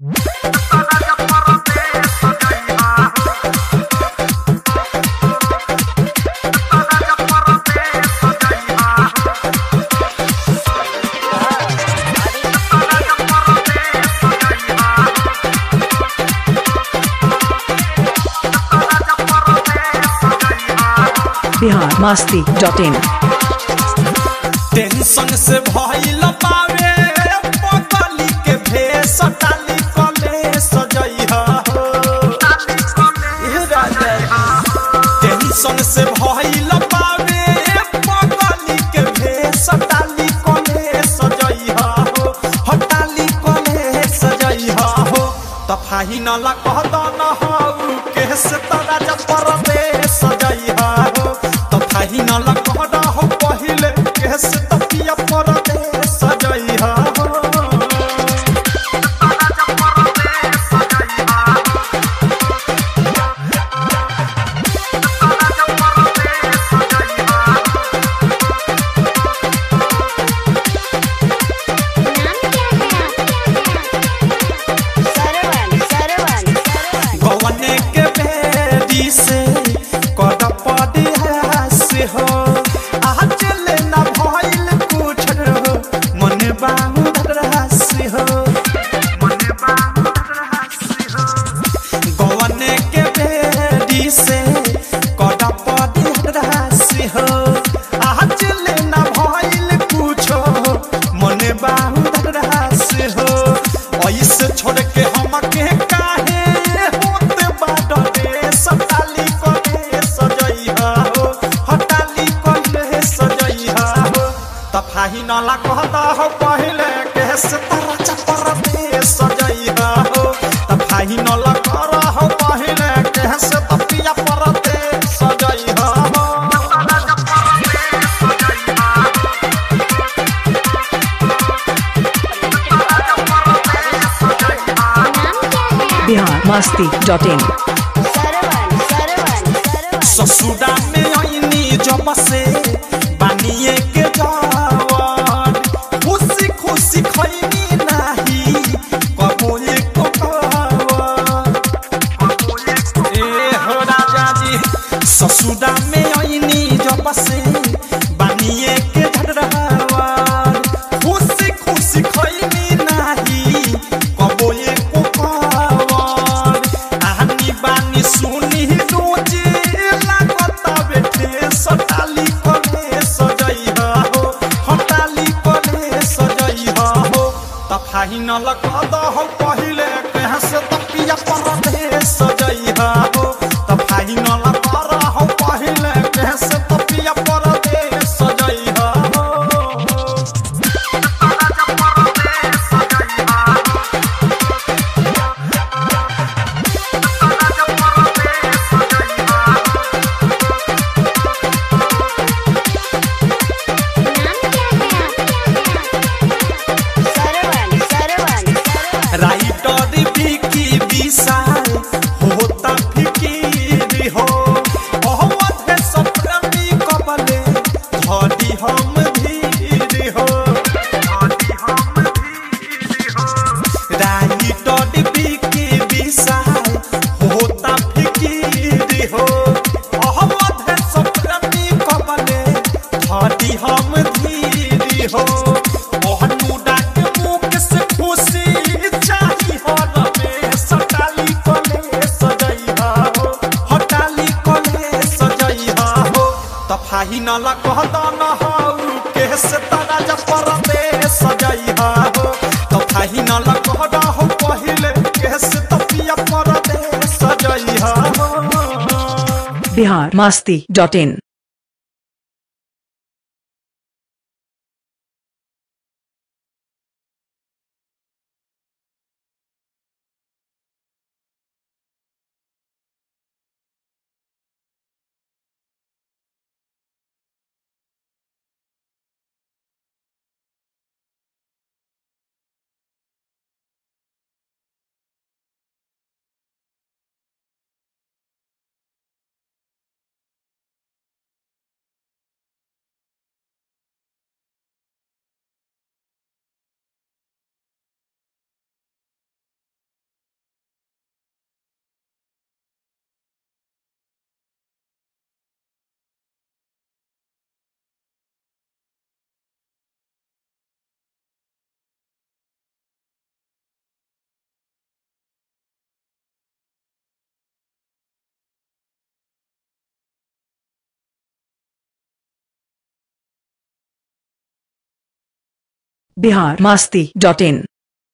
Bihar Masti dot in tension से भइल पावे पगली के भेष टाली कले सजइहा हो ए राजा टेंशन से भइल पावे पगली के भेष टाली कले सजइहा हो हटाली कले सजइहा हो तफाही न ला कहद न हो केस तरा जब परदे सजइहा हो तफाही न ला कहद हो पहिले केस तपिया परदे सजइहा हो सरवन सरवन सरवन गवने के बेदी से कद पड़ी है से हो आज ले ना भइल कुछ हो मन बाहु से हो गवने के बेदी से कद पड़ी है से हो आज ले ना भइल कुछ हो मन बाहु से हो ऐसे छोड़ के हम के काहे होते बाडरे सताली कोले सजइहा हो हटाली कोले सजइहा हो तफाही नाला कहता हो पहले के से तारा चपर दे सजइहा हो तफाही नाला करा हो पहले के से तपिया पर दे सजइहा हो बिहार मास्ती डॉट इन सरवन सरवन सरवन ससुरा में आईनी जब से बानिए के जवान खुशी खुशी खैनी नाही कबूले को ए हो राजा जी ससुरा में आईनी जब से बानिए के झड़वान खुशी खुशी खैनी नाही कबूले को कवान आनी बानी सुनी रोजे लागता बेटे सटाली कोले सजइहा हो हटाली कोले सजइहा हो तफाही न लगद हो पहिले कहाँ से तपिया पर दे सजइहा हो तफाही न लगद हो पहिले कहाँ से तपिया पर दे सजइहा हो सरवन सरवन सरवन राइटर विकी विशाल होता फिकीर हो अहमद सप्तमी कबले धड़ी हम धीर हो राइटर विकी विशाल होता फिकीर हो अहमद सप्तमी कबले धड़ी हम धीर हो ओहनुडा के मुख से खुशी चाही हो रमे सटाली कोले सजइहा हो हटाली कोले सजइहा हो तफाही न लगद न हो केस तारा जब परदे सजइहा हो तफाही न लगद हो पहिले केस तपिया परदे सजइहा हो Bihar Masti dot in Bihar Masti dot in